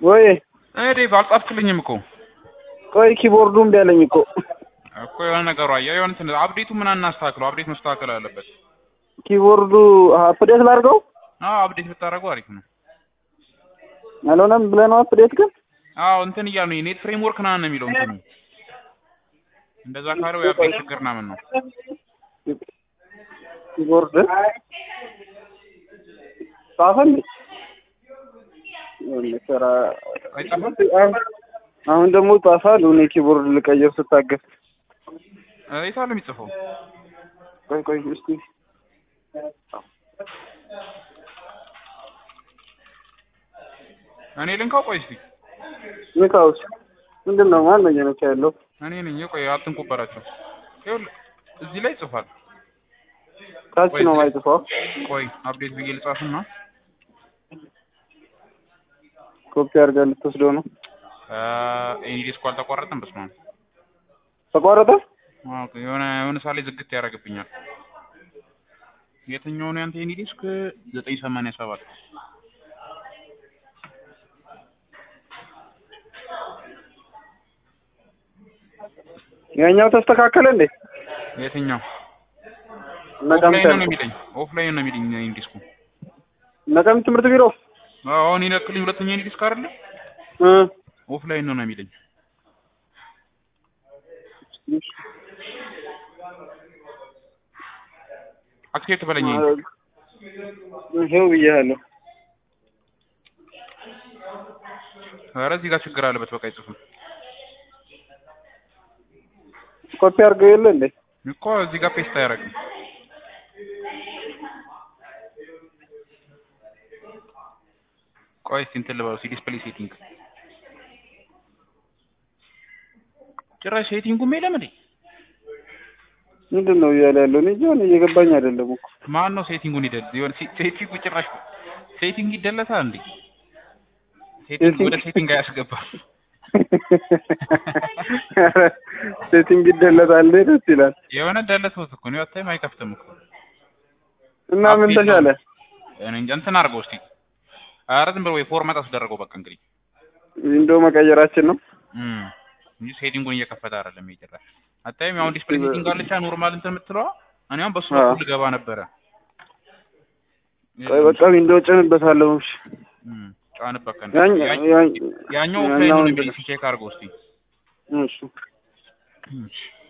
ወይ እኔ ዴቭ አልጻፍክልኝም እኮ ቆይ ኪቦርዱ እምቢ አለኝ እኮ እኮ የሆነ ነገሩ አየህ የሆነ እንትን አፕዴቱ ምን አናስተካክለው አፕዴት መስተካከል አለበት ኪቦርዱ አፕዴት ላድርገው አዎ አፕዴት ብታደርገው አሪፍ ነው አልሆነም ብለህ ነው አፕዴት ግን አዎ እንትን እያሉ ነው ኔት ፍሬምወርክ ምናምን ነው የሚለው እንትኑ እንደዛ ካለው የአፕዴት ችግር ምናምን ነው ኪቦርድ ጻፈ እንዴ የሆነ ስራ አይጻፍም አሁን ደግሞ ጻፋል እኔ ኪቦርድ ልቀይር ስታገስ የት አለ የሚጽፈው ቆይ ቆይ እስቲ እኔ ልንካው ቆይ እስቲ ንካውስ ምንድን ነው ማን ነው እየነካ ያለው እኔ ነኝ ቆይ አትንኩባቸው ይኸውልህ እዚህ ላይ ጽፏል ታች ነው ማይጽፈው ቆይ አፕዴት ብዬ ልጻፍና ኮፒ አድርጋ ልትወስደው ነው ኤኒ ዲስኩ አልተቋረጠም በስመ አብ ተቋረጠ አዎ የሆነ የሆነ ሳሌ ዝግት ያደርግብኛል የትኛው ነው ያንተ ኤኒ ዲስክ ዘጠኝ ሰማንያ ሰባት ያኛው ተስተካከለ እንዴ የትኛው ነቀምት ኦፍላይን ነው ያልኩት። የሚለኝ ኦፍላይን ነው የሚለኝ ኤኒ ዲስኩ ነቀምት ትምህርት ቢሮ አሁን ይነክልኝ ሁለተኛ ኤኒ ዲስክ አይደለ እ ኦፍላይን ነው ነው የሚለኝ አክሴፕት በለኝ ይሄው ብዬሃለሁ ኧረ እዚህ ጋር ችግር አለበት በቃ አይጽፍም ኮፒ አድርገው የለ እንዴ እኮ እዚህ ጋር ፔስት አያደርግም ቆይ እስኪ እንትን ልበለው እስኪ ዲስፕሌይ ሴቲንግ ጭራሽ ሴቲንጉም የለም እንዴ ምንድን ነው እያለ ያለው እኔ ጆን እየገባኝ አይደለም እኮ ማን ነው ሴቲንጉን ይደል ይሆን ሴቲንጉ ጭራሽ ሴቲንግ ይደለታል እንዴ ሴቲንግ ወደ ሴቲንግ አያስገባም ሴቲንግ ይደለታል ደስ ይላል የሆነ ደለተውት እኮ ነው አታይም አይከፍትም እኮ እና ምን ተሻለ እኔ እንጃ እንትን አድርገው እስኪ ኧረ ዝም ብሎ ወይ ፎርማት አስደረገው በቃ እንግዲህ ዊንዶ መቀየራችን ነው እም እንጂ ሴቲንጉን እየከፈተ አይደለም ይጭራል አታይም አሁን ዲስፕሌይ ሴቲንግ አለች ኖርማል እንትን የምትለዋ እኔ አሁን በሱ አዎ። በኩል ልገባ ነበረ ቆይ በቃ ዊንዶ ጭንበታለሁ እሺ እም ጫንበት ቀን ያኝ- ያ- ያኝ- ያኛው ያኛው ኦፍላይን ነው እንትን የሚል ቼክ አድርገው እስኪ እሺ እሺ